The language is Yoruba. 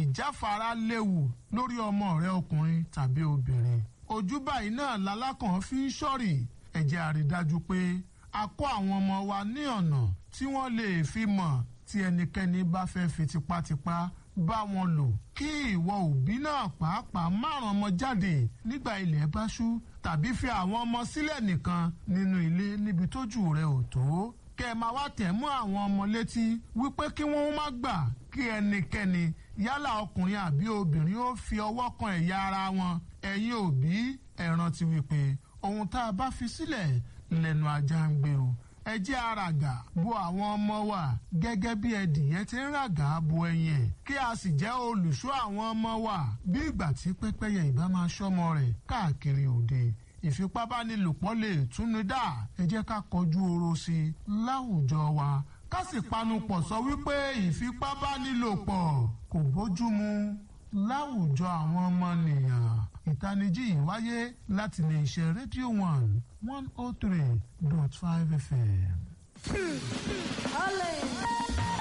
ìjáfara léwu lórí ọmọ rẹ ọkùnrin tàbí obìnrin ojú báyìí náà lalákàn fi ń ṣọ́rì ẹ jẹ́ a rí dájú pé a kọ́ àwọn ọmọ wa ní ọ̀nà tí wọ́n lè fi mọ̀ tí ẹnikẹ́ni bá fẹ́ fi tipátipá bá wọn lò kí ìwọ òbí náà pàápàá márùn ọmọ jáde nígbà ilẹ̀ bá ṣú tàbí fi àwọn ọmọ sílẹ̀ nìkan nínú ilé níbi tójú rẹ ò tó kẹ́ ẹ máa wá tẹ̀ mọ́ àwọn ọmọ létí wípé kí wọ́n má gbà kí ẹnikẹ́ni yálà ọkùnrin àbí obìnrin ó fi ọwọ́ kan ẹ̀yà ara wọn ẹ̀yin òbí ẹ rántí wípé ohun tá a bá fi sílẹ̀ lẹ́nu ajá ń gbé o ẹ jẹ́ àràgà bo àwọn ọmọ wa gẹ́gẹ́ bí ẹdìyẹ ti ń ràgà bo ẹyin ẹ̀ kí a sì jẹ́ olùṣọ́ àwọn ọmọ wa bí ìgbà tí pẹ́pẹ́yẹ ìbá máa ṣọ́mọ rẹ̀ káàkiri òde ìfipábánilòpọ̀ lè túnú dá ẹ jẹ́ ká kọjú oró sí i láwùjọ wa ká sì panupọ̀ sọ wípé ìfipábánilòpọ̀ kò bójúmu láwùjọ àwọn ọmọnìyàn ìtanijí yìí wáyé láti lè ṣe rédíò one one oh three dot five fm. Olè.